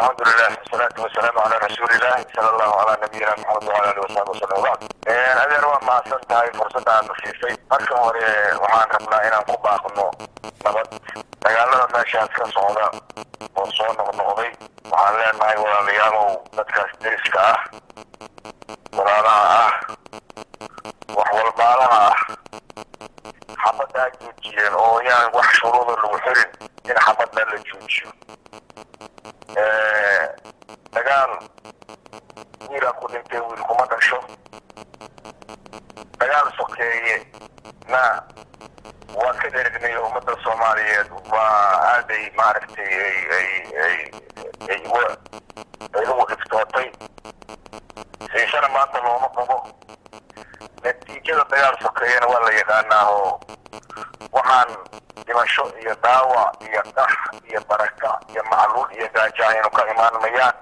alxamdulilah wasalaatu wasalaamu calaa rasuulilah sala allahu calaa nabiyina maxamed wala ali wasaxbi wasalam wabacd adeer waa mahadsan tahay fursadda aadna siisay marka hore waxaan rabnaa inaan ku baaqno nabad dagaalada meeshaas ka socda oo soo noqnoqday waxaan leenahay walaalayaalow dadkaas deriska ah walaalaha ah wax walbaalaha ah xabaddaa joojiyeen oo yaan wax shuruuda lagu xirin in xabadda la joojiyo dagaal wiilaa ku dhintay wiil kuma dhasho dagaal sokeeye na waa ka dheregnay ummadda soomaaliyeed waa aaday maaragtay ay ay ay ay uga ay ugu dhibtootay siisana maanta looma qabo natiijada dagaal sokeeyena waa la yaqaanaa oo waxaan dhimasho iyo dhaawac iyo qax iyo baraka iyo macluul iyo gaajo aynu ka imaan mayaan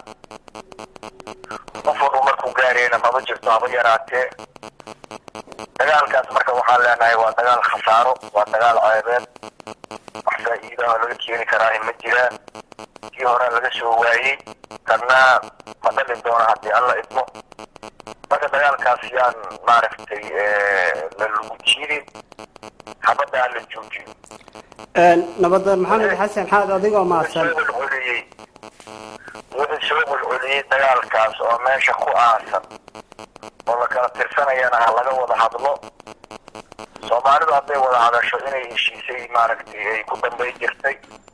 qof walba markuu gaarayna maba jirto haba yaraatee dagaalkaas marka waxaan leenahay waa dagaal khasaaro waa dagaal ceebeed wax faa'iidaha laga keeni karaahi ma jiraan kii hore laga soo waayey kanna ma dhalin doona haddii alla idmo marka dagaalkaas yaan maaragtay la lagu jiidin xabadda aan la joojiyo nabadoon maxamed xasan xaad adigoo mahadsan celceliyey wuxuu soo celceliyey dagaalkaas oo meesha ku aasan oo la kala tirsanayana ha laga wada hadlo soomaalidu hadday wada hadasho inay heshiisay maaragtay ay ku dambay jirtay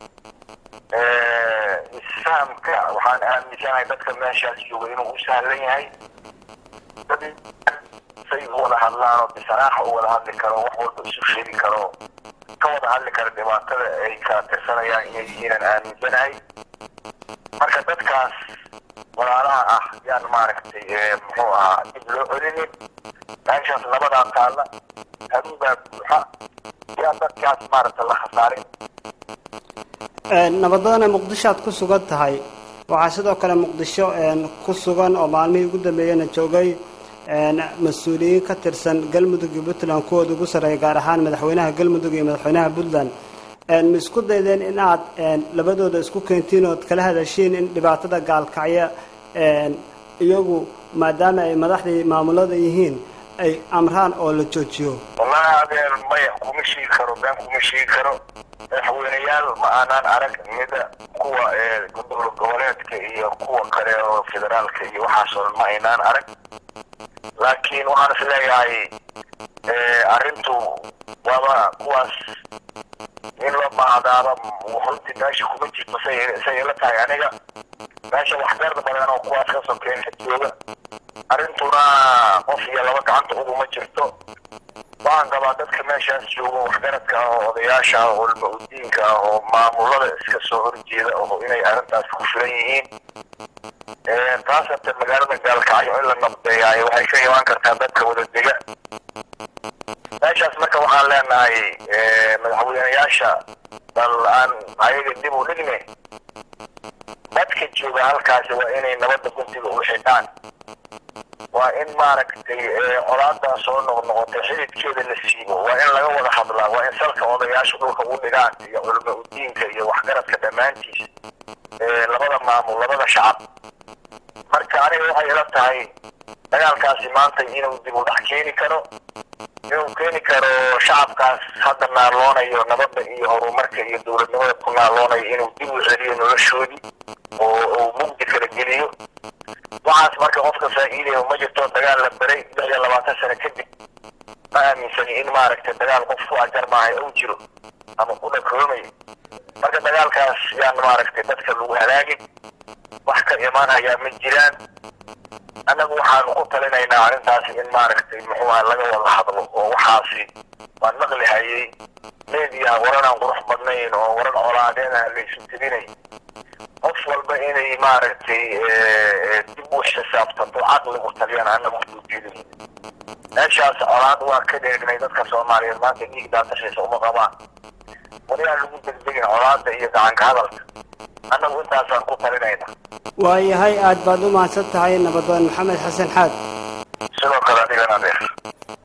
isfahamka waxaan aaminsanahay dadka meeshaas jooga inuu u sahlan yahay dad say u wada hadlaan oo bisanaaxa u wada hadli karo wax walba isu sheegi karo ka wada hadli kara dhibaatada ay kala tirsanayaan inay yihiinan aaminsanahay marka dadkaas walaalaha ah yaan maaragtay muxuu ahaa dib loo celinin meeshaas nabadaa taalla haduubaa buuxa yaan dadkaas maaragta la khasaarin nabadoona muqdishoad ku sugan tahay waxaa sidoo kale muqdisho ku sugan oo maalmihii ugu dambeeyana joogay mas-uuliyiin ka tirsan galmudug iyo puntland kuwooda ugu sarreeya gaar ahaan madaxweynaha galmudug iyo madaxweynaha puntland ma isku daydeen in aad labadooda isku keentiin ood kala hadashiin in dhibaatada gaalkacya iyagu maadaama ay madaxdii maamulada yihiin ay amraan oo la joojiyo wallahi adeer maya kuma sheegi karo been kuma sheegi karo madaxweyneyaal ma aanaan arag mida kuwa gobol goboleedka iyo kuwa kale oo federaalka iyo waxaas oo dhan ma aynaan arag laakiin waxaan is leeyahay arrintu waaba kuwaas in loo baahdaaba runtii meesha kuma jirto say say ila tahay aniga meesha waxgarda badan oo kuwaas ka sokeeya jooga arrintuna qof iyo laba gacanta uguma jirto waxaan qabaa dadka meeshaas jooga waxgaradka ah oo odayaasha ah oo ulma-udiinka ah oo maamulada iska soo horjeeda oo inay arrintaas ku filan yihiin taasate magaalada gaalkacyo in la nabdeeyaayo waxay ka imaan kartaa dadka wada dega meeshaas marka waxaan leenahay madaxweyneyaasha bal aan ayaga dib u dhigne dadka jooga halkaasi waa inay nabadda guntiga u xidhaan waa in maaragtay colaadaa soo noqnoqotay xididkeeda la siibo waa in laga wada hadlaa waa in salka odayaasha dhulka u dhigaan iyo culmo udiinka iyo waxgaradka dhammaantiis labada maamul labada shacab marka aniga waxay ila tahay dagaalkaasi maanta inuu dib u dhax keeni karo inuu keeni karo shacabkaas hadda naaloonayo nabadda iyo horumarka iyo dowladnimada ku naaloonayo inuu dib u celiyo noloshoodii oo uu mugdi kala geliyo waxaas marka qofka faa'iidaya ma jirto dagaal la beray lix iyo labaatan sano kadib ma aaminsani in maaragtay dagaal qof ku ajar maahay ou jiro ama ku dhakoomayo marka dagaalkaas yaan maaragtay dadka lagu halaagin wax ka imaanayaa ma jiraan annagu waxaanu ku talinaynaa arrintaasi in maaragtay muxuuha laga wada hadlo oo waxaasi waan maqli hayay meediyaha waran aan qurux badnayn oo waran colaadeedaha laysu tebinay qof walba inay maaragtay dib u xisaabtanto caqli u taliyaan annagu ujeedin meeshaas colaad waa ka dheegnay dadka soomaaliyeed maanta dhiig daatashaysa uma qabaan wali aan lagu degdegin colaada iyo gacanka hadalka annagu intaasaan ku talinayna waayahay aad baad u mahadsan tahay nabadoon maxamed xasan xaad sidoo kale adigana adeer